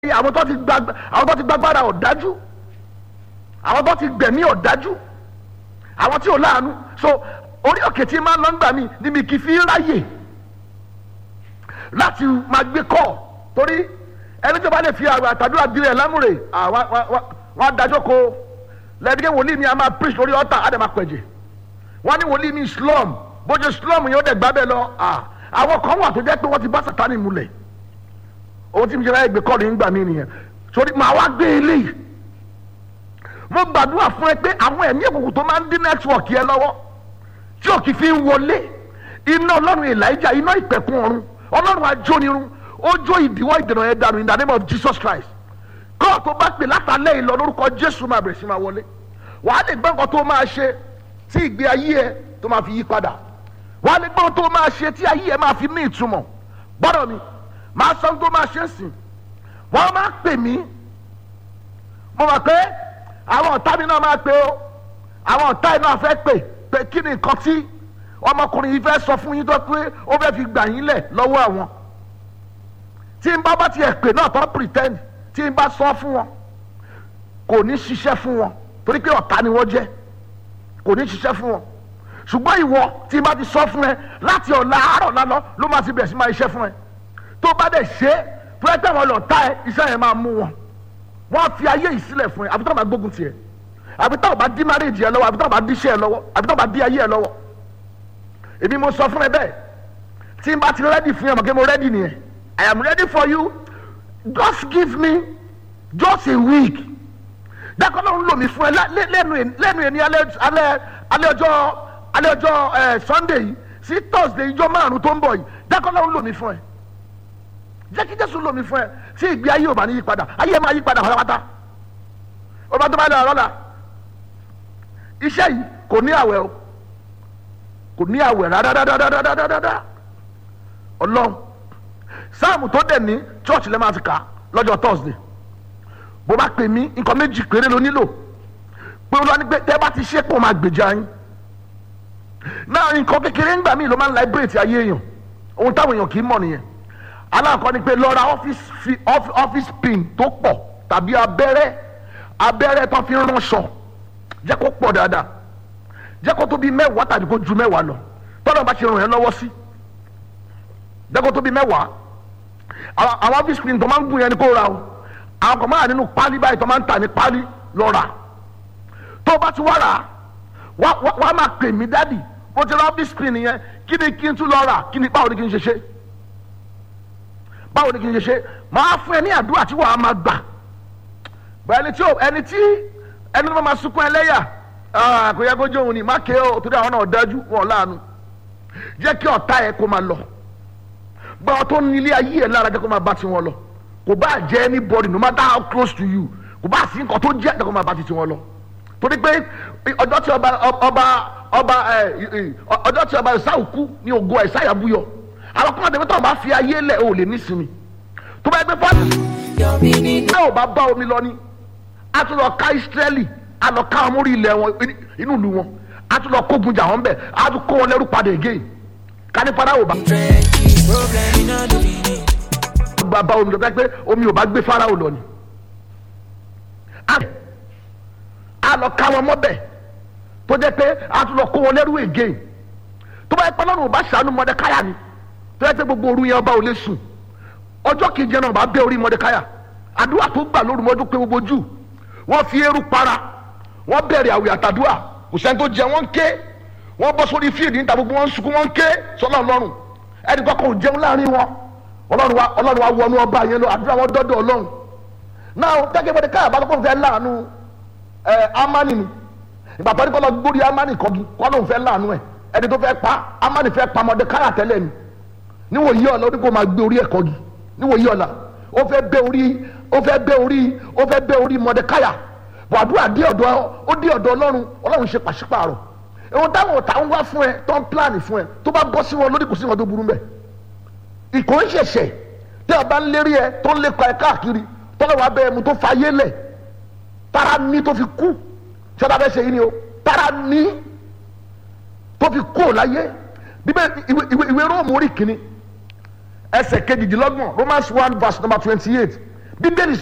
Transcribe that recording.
àwọn tó ti gba àwọn tó ti gbàgbára ọ̀dájú àwọn tó ti gbẹ̀mí ọ̀dájú àwọn tí ò láàánú so orí òkè tí máa ń lọ ń gbà mí níbi kì í fi ráyè láti máa gbé kọ́ torí ẹni tó bá lè fi àwọn àtàdúrà dirẹ̀ lámúre wọ́n á dájọ́ ko lẹ́ẹ̀dẹ́gẹ́ wòlíì mi a máa preach lórí ọ̀tà á dẹ̀ máa pẹ̀jẹ̀ wọ́n ní wòlíì mi slum bójú slum yóò dẹ̀ gbá bẹ́ẹ̀ lọ àwọn kan wà tó jẹ́ pé wọ́n ti bá sàtánì mulẹ̀ owó tí mi ṣe láyé gbé kọ́ọ̀lù ń gbà mí nìyẹn sórí màá wá gbé eléyìí mo gbàdúrà fún ẹ pé àwọn ẹ̀mí òkùnkùn tó máa ń dín nẹ́tíwọ̀kì ẹ lọ́wọ́ tí ò kì í fi ń wọlé iná ọlọ́run elijah iná ìpẹ̀kun ọ̀run ọlọ́run ajónirun ó jó ìdíwọ́ ìdènà ẹ̀ dànù in the name of jesus christ kọ́ tó bá pè látàlẹ́ ìlọ lórúkọ jésù máa bẹ̀rẹ̀ sí máa wọlé wàá lè gbọ́ nǹkan tó máa ṣe tí ìgbé ayé ẹ tó máa fi yí padà wàá lè gbọ́ tó máa ṣe tí ayé ẹ máa fi ní ìtumọ̀ gbọ́dọ̀ mi màá sọ tó máa ṣe ń sìn wọ́n máa pè mí mo mọ̀ pé àwọn ọ̀tá mi náà máa pè ó àwọn ọ̀tá yìí náà fẹ́ pè pé kí ni nǹkan tí ọmọkùnrin yìí fẹ́ sọ fún yín tó pé ó fẹ́ fi gbà yín lẹ̀ lọ́wọ́ àwọn tí n bá bá tiẹ̀ pè náà tó pretend tí n bá sọ fún wọn kò ní ṣiṣẹ́ fún wọn torí pé ọ̀tá ni wọ́n jẹ́ kò ní ṣiṣẹ́ fún wọn ṣùgbọ́n ìwọ tí n bá ti sọ fún ẹ láti ọ̀la àárọ̀ lálọ́ ló máa ti bẹ̀rẹ̀ sí máa iṣẹ́ fún ẹ tó bá dẹ̀ ṣe é tó ẹ tẹ̀wọ̀n lọ tá ẹ iṣẹ́ yẹn máa mú wọn wọ́n fi ayé yìí sílẹ̀ fún ẹ àbí tó bá gbógun tiẹ̀ àbí tó bá dí márèjì ẹ lọ́wọ́ àbí tó bá dí iṣẹ́ ẹ lọ́wọ́ àbí tó bá dí ayé ẹ lọ́wọ́ èmi mo sọ fún ẹ bẹ́ẹ̀ tí n bá ti rẹ́dì fún ẹ mọ̀ kí mo rẹ́dì nìyẹn I am ready for you just give me just a week dákọ́ náà ń lò mí fún ẹ lẹ́nu lẹ́nu ẹni alẹ́ alẹ́ ọjọ́ alẹ́ ọjọ́ Sunday yìí sí Thursday ìjọ márùn tó ń bọ̀ yìí dákọ́ náà ń lò mí fún ẹ jẹ́ kí jésù lómi fún ẹ tí ìgbé ayé ò bá ní yí padà ayé máa yí padà pátápátá ọba tó bá lọ lọ́la iṣẹ́ yìí kò ní àwẹ̀ o kò ní àwẹ̀ rárárárárárárá ọlọ́run sáàmù tó dẹ̀ ní church lẹ́ máa fi kà lọ́jọ́ thursday bó bá pè mí nǹkan méjì péré ló nílò pé olúwa ní pé tẹ́ bá ti ṣe pọ̀ máa gbèjà yín náà nǹkan kékeré ńgbà míì ló máa ń liberate ayé èèyàn ohun táwọn èèyàn kì í mọ̀ nìyẹn aláǹkọ́ ni pé lọ ra ọ́fíìsì pin tó pọ̀ tàbí abẹ́rẹ́ abẹ́rẹ́ tó fi ránṣọ jẹ́ kó pọ̀ dáadáa jẹ́ kó tó bí mẹ́wàá tàbí kó ju mẹ́wàá lọ tọ́lọ́ bá ṣe ràn yẹn lọ́wọ́ sí jẹ́ kó tó bí mẹ́wàá àwọn ọ́fíìsì pin tó máa ń gùn yẹn ni kó ra o àwọn kan máa nínú pálí báyìí tó máa ń tà ní pálí lọ rà tó bá ti wá rà wá máa pè mí dádì mo ti ra ọ́fíìsì pin yẹn kí ni kí n tún lọ rà kí ni báwo ni kí n ṣe ṣe báwo ni kì í ṣe ṣe máa fún ẹ ní àdúrà tí wàá máa gbà bọ ẹni tí ẹni tí ẹni tó máa sunkún ẹlẹ́yà kò yẹ kó jẹ́ òun ni má ké o torí àwọn náà dájú wọn láàánú jẹ́ kí ọ̀tá ẹ kó máa lọ gba ọ tó ní ilé ayé ẹ lára jẹ́ kó máa bá tiwọn lọ kò bá jẹ́ anybody no matter how close to you kò bá sí nǹkan tó jẹ́ jẹ́ kó máa bá ti tiwọn lọ torí pé ọjọ́ tí ọba ọba ọba ọjọ́ tí ọba ìsáwù kú ní ògo ìsáyà búyọ àwọn kan àdébẹ́tọ̀ bá fi ayé lẹ̀ ò lè nísinmi tó bá gbé fọ́ọ̀tì ẹ ò bá bá omi lọ ni a tún lọ ká Ísírẹ́lì a lọ ká wọn mórí ilẹ̀ wọn inú ìlú wọn a tún lọ kógun jà wọn bẹ̀ a tún kó wọn lẹ́rú padà again káni padà ò bá. gba bá omi lọ bẹ́ẹ̀ pé omi ò bá gbé Fáráò lọ ni a lọ ká wọn mọ́bẹ̀ tó jẹ́ pé a tún lọ kó wọn lẹ́rú again tó bá yẹ pé Ọlọ́run ò bá ṣàánú Mọ́dékáyà ni tó yẹ pé gbogbo òru yẹn ọba ò lè sùn ọjọ́ kejì náà bá bẹ́ orí mọ́dékáyà àdúrà tó gbà lóru mọ́dún pé gbogbo jù wọ́n fi eérú para wọ́n bẹ̀rẹ̀ àwẹ̀ àtàdúrà kò sẹ́ni tó jẹ wọ́n ń ké wọ́n bọ́ sórí fíìdì níta gbogbo wọn ń sunkún wọ́n ń ké sọ́lá ọlọ́run ẹnì kọ́kọ́ ò jẹun láàrin wọn ọlọ́run wa ọlọ́run wa wọnú ọba yẹn lọ àdúrà wọn dọ́dọ̀ ọlọ́run náà tẹ́kẹ́ mọ́dékáyà bá lọ́kọ́ fẹ́ láàánú ẹ̀ amani ni ìgbà tó ní kọ́ lọ gbórí amani kọ́gi kọ́ lóun fẹ́ láàánú ẹ̀ ẹni tó fẹ́ pa amani fẹ́ pa mọ́dékáyà tẹ́lẹ̀ ni níwò yí ọ̀la ó ní kó máa gbé orí ẹ̀kọ́ gi níwò yí ọ̀la ó fẹ́ bẹ́ orí ó fẹ́ bẹ́ orí ó fẹ́ bẹ́ orí mọ̀dẹ́káyà wàdúrà dé ọ̀dọ̀ ó dé ọ̀dọ̀ ọlọ́run ọlọ́run ṣe pàṣípààrọ̀ ohun táwọn ọ̀tá ń wá fún ẹ tó ń pílánì fún ẹ tó bá bọ́ sí wọn lórí kò sí wọn tó burú mbẹ ìkó ń ṣẹ̀ṣẹ̀ tí a bá ń lérí ẹ tó ń lépa ẹ káàkiri tọ́lá wàá bẹ ẹmu tó fa ayé lẹ̀ tara ní tó fi kú tí ọba bẹ ṣe yìí ni o tara ní tó fi kú ò láyé bíbẹ ìwé róòmù orí kìíní ẹsẹ̀ kejìdínlọ́gbọ̀n romans one verse number twenty eight bíbélì